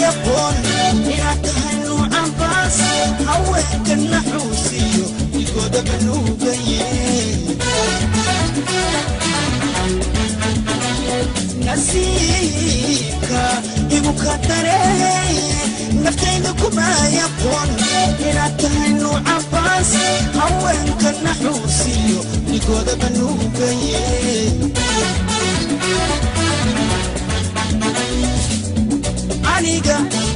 aqoon inaad tahay nuucan baas haweenka naxuusiyo igooda banuugaye nasiibka igu ka daree naftayda kumay aqoon inaad tahay nuucan baas haweenka naxuusiyo igooda banuugaye aniga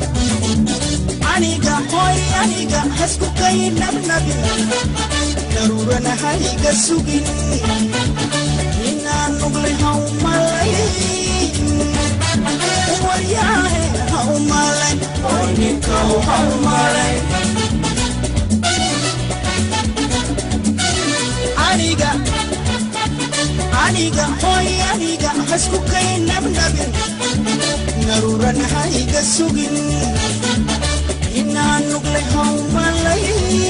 aniga hoy aniga hasku kay nabnabin daruurana hayga sugin inaan nuglay haumalay waryaahe haumalay hoy ninkaw haumalay aniga aniga hoy aniga hasku kay nabnabin naruuran hayga sugin inaan nuglay haumalay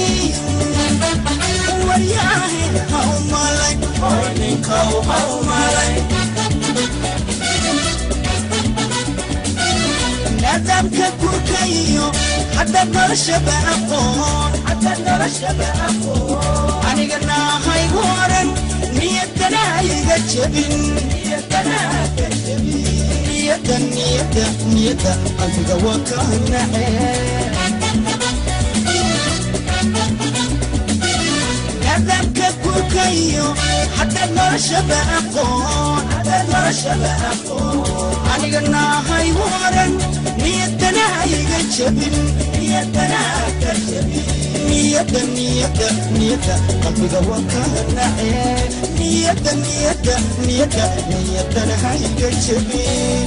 waryaahe haumalay hoy ninkaw haumalay nadaamka gurkayo haddaad noloshaba aqoon haddaad noloshaba aqoon aniga naahaygu oran niyadana hayga jebin niyadana hayga jebin niyada niyada niyada qalbiga waa ka nace nadaamka gurkayo haddaad noloshaba aqoon haddaad noloshaba aqoon aniga nahay waran niyadana hayga jebin niyadana ka jebin niyada niyada niyada qalbiga waa ka nace niyada niyada niyada niyadana hayga jebin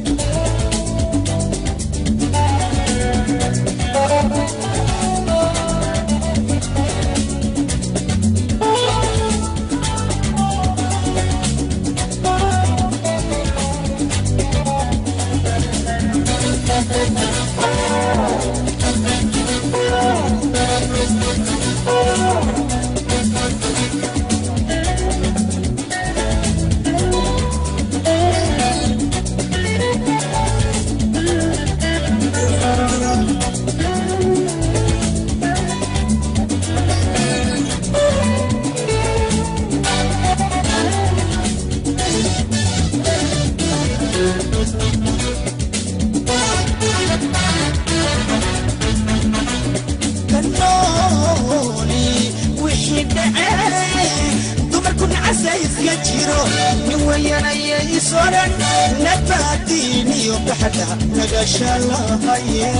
kanooli wixii dhacee dumarkuna casayska jiro nin weyanaya isoran nabaadiiniyo baxda nagasha lahaye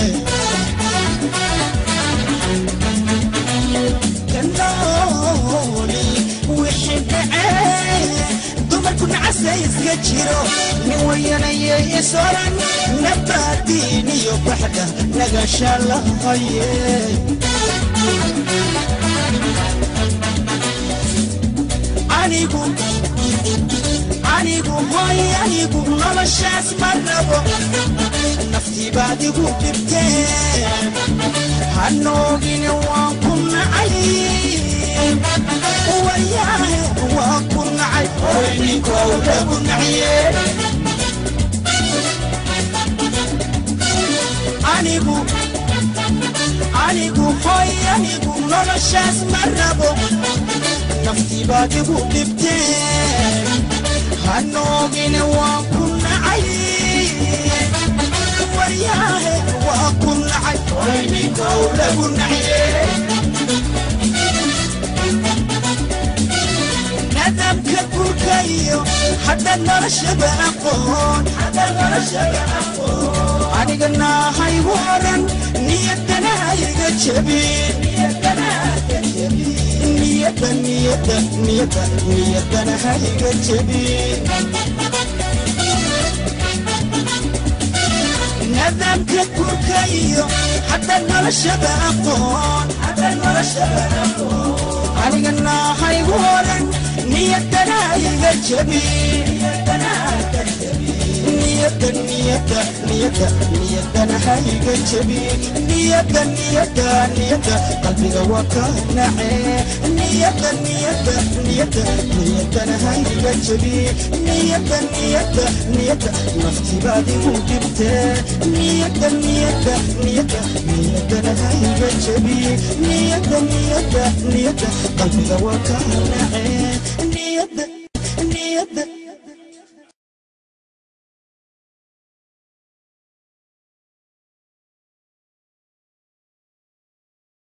kanooli wixii dhacee dumarkuna casayska jiro nin weyanaya isoran nabaadiiniyo baxda nagasha lahaye anigu anigu hoy anigu noloshaas ma rabo naftii baad igu dhibteen hanoogine waan ku nacay wayaahe waan ku nacay hoy ninkow lagu naciye anigu anigu hoy anigu noloshaas ma rabo naftii baad igu dhibteen hanoogine waan ku nacay waryaahe waan ku nacay wayninkow lagu naciye nadaamka gurkayo haddaad noloshaba aqoon haddaad noloshaba aqoon aniga nahay waran niyadana hayga jebin niyadana hayga jebin niyada niyada niyada niyadana hayga jebin nadaamka gurkayo haddaad noloshaba aqoon haddaad noloshaba aqoon aniga nahay waran niyadana hayga jebin niyadana hayga jebin niyada niyada niyada niyadana hayga jebin niyada niyada niyada qalbiga waa ka nace niyadda niyadda niyadda niyaddana hayga jabi niyadda niyadda niyadda naftibaad igu dhibtee niyadda niyadda niyadda niyaddana hayga jabi niyadda niyadda niyadda qalbiga waa kaa nacee niyadda niyadda